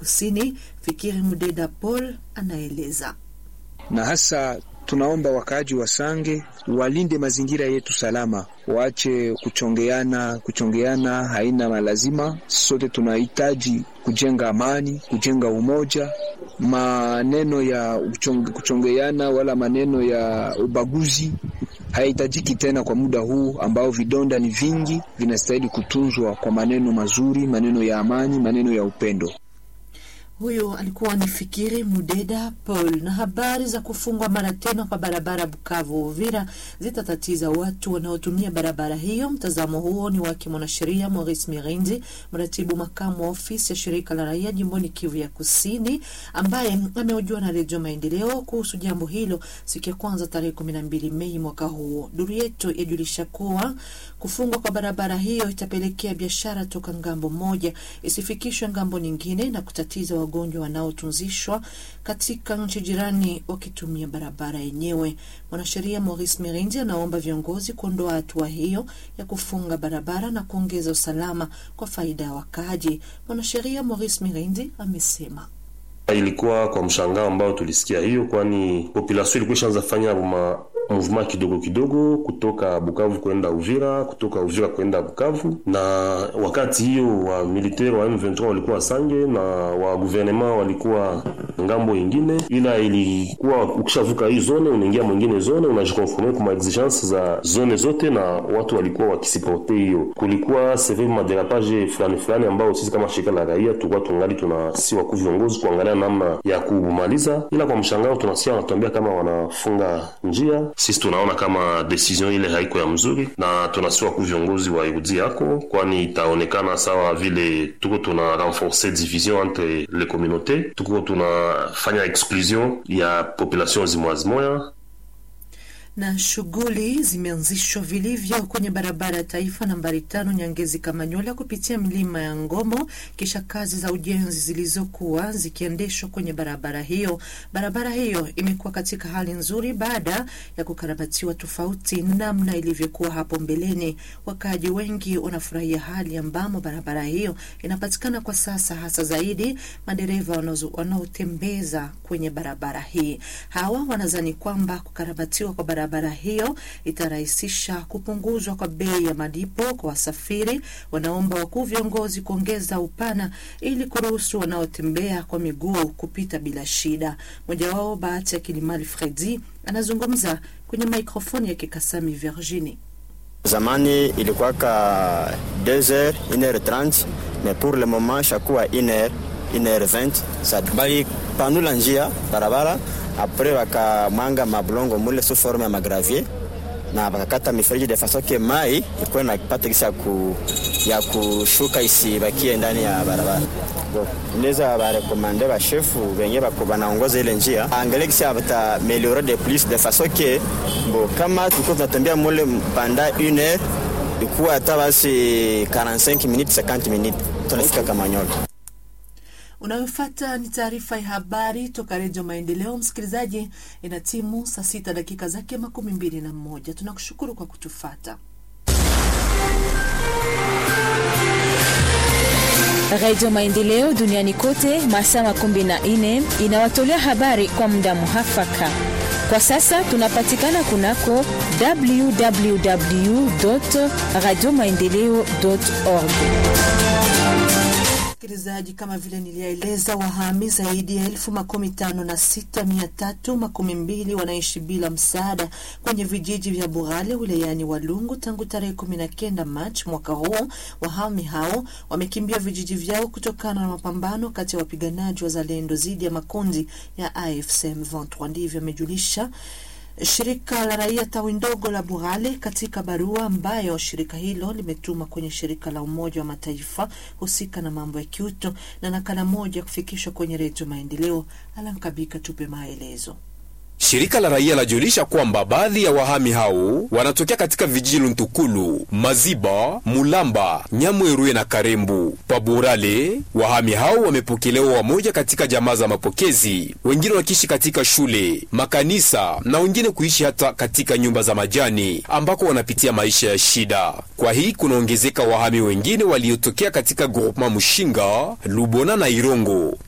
Kusini. Fikiri Mudeda Paul anaeleza. Na hasa tunaomba wakaaji wa Sange walinde mazingira yetu salama, waache kuchongeana. Kuchongeana haina malazima. Sote tunahitaji kujenga amani, kujenga umoja. Maneno ya kuchongeana wala maneno ya ubaguzi haihitajiki tena kwa muda huu ambao vidonda ni vingi, vinastahili kutunzwa kwa maneno mazuri, maneno ya amani, maneno ya upendo. Huyo alikuwa ni Fikiri Mudeda Paul. Na habari za kufungwa mara tena kwa barabara Bukavu Uvira zitatatiza watu wanaotumia barabara hiyo. Mtazamo huo ni wake mwanasheria Maurice Mirindi, mratibu makamu wa ofisi ya shirika la raia jimboni Kivu ya Kusini, ambaye amehojiwa na Redio Maendeleo kuhusu jambo hilo siku ya kwanza tarehe kumi na mbili Mei mwaka huo. Duru yetu yajulisha kuwa kufungwa kwa barabara hiyo itapelekea biashara toka ngambo moja isifikishwe ngambo nyingine na kutatiza wagonjwa wanaotunzishwa katika nchi jirani wakitumia barabara yenyewe. Mwanasheria Maurice Mirindi anaomba viongozi kuondoa hatua hiyo ya kufunga barabara na kuongeza usalama kwa faida ya wakaaji. Mwanasheria Maurice Mirindi amesema ilikuwa kwa mshangao ambao tulisikia hiyo, kwani population ilikuwa ishaanza fanya ma movement kidogo kidogo kutoka Bukavu kwenda Uvira, kutoka Uvira kwenda Bukavu. Na wakati hiyo wa militaire wa M23 walikuwa Sange na wa gouvernement walikuwa ngambo ingine, ila ilikuwa ukishavuka hii zone unaingia mwingine zone, unajikonforme kwa exigence za zone zote, na watu walikuwa wakisiporte hiyo. Kulikuwa severe maderapage fulani fulani ambao sisi kama shirika la raia tulikuwa tungali tunasi wakuu viongozi kuangalia namna ya kumaliza, ila kwa mshangao tunasikia wanatuambia kama wanafunga njia sisi tunaona kama decision ile haiko ya mzuri, na tunasiwa ku viongozi wa irudi yako, kwani itaonekana sawa vile tuko tuna renforcer division entre les communautés, tuko tunafanya exclusion ya population zimoya zimoya na shughuli zimeanzishwa vilivyo kwenye barabara ya taifa nambari tano Nyangezi Kamanyola kupitia milima ya Ngomo, kisha kazi za ujenzi zilizokuwa zikiendeshwa kwenye barabara hiyo. Barabara hiyo imekuwa katika hali nzuri baada ya kukarabatiwa, tofauti namna ilivyokuwa hapo mbeleni. Wakaaji wengi wanafurahia hali ambamo barabara hiyo inapatikana kwa sasa, hasa zaidi madereva wanaotembeza kwenye barabara hii. Hawa wanazani kwamba kukarabatiwa kwa barabara barabara hiyo itarahisisha kupunguzwa kwa bei ya malipo kwa wasafiri. Wanaomba wakuu viongozi kuongeza upana ili kuruhusu wanaotembea kwa miguu kupita bila shida. Mmoja wao Bahati ya Kilimali Fredi anazungumza kwenye mikrofoni ya Kikasami Virginie. Zamani ilikuwa ka 2h 1h30 mais pour le moment shakuwa 1h 1h20 bali panula njia barabara apres wakamwanga mablongo mule sous forme ya magravier na wakakata mifereji de façon que mai ikuwe napata kisi ya, ku, ya kushuka isibakie ndani ya barabara. Inaweza barekomande bashefu benye bako banaongoza ile njia angalie kisi bata meliore de plus de façon que bo kama tulikuwa tunatembea mule panda une heure ikuwa hata basi 45 minutes 50 minutes tunafika Kamanyola. Unayofata ni taarifa ya habari toka Redio Maendeleo. Msikilizaji, ina timu saa sita dakika zake makumi mbili na moja. Tunakushukuru kwa kutufata. Redio Maendeleo duniani kote masaa makumi na nne inawatolea habari kwa muda muhafaka. Kwa sasa tunapatikana kunako www radio maendeleo org. Msikilizaji, kama vile nilieleza, wahami zaidi ya elfu makumi tano na sita mia tatu makumi mbili wanaishi bila msaada kwenye vijiji vya Burale wilayani Walungu tangu tarehe kumi na kenda Machi mwaka huu. Wahami hao wamekimbia vijiji vyao kutokana na mapambano kati ya wapiganaji wa Zalendo dhidi ya makundi ya AFC M23, ndivyo amejulisha shirika la raia tawi ndogo la Burale katika barua ambayo shirika hilo limetuma kwenye shirika la Umoja wa Mataifa husika na mambo ya kiuto na nakala moja kufikishwa kwenye Redio Maendeleo. Alankabika tupe maelezo. Shirika la raia lajulisha kwamba baadhi ya wahami hao wanatokea katika vijiji Luntukulu, Maziba, Mulamba, Nyamweruye na Karembu. Paburale, wahami hao wamepokelewa wamoja katika jamaa za mapokezi, wengine wakiishi katika shule, makanisa na wengine kuishi hata katika nyumba za majani ambako wanapitia maisha ya shida. Kwa hii kunaongezeka wahami wengine waliotokea katika groupement Mushinga, Lubona na Irongo.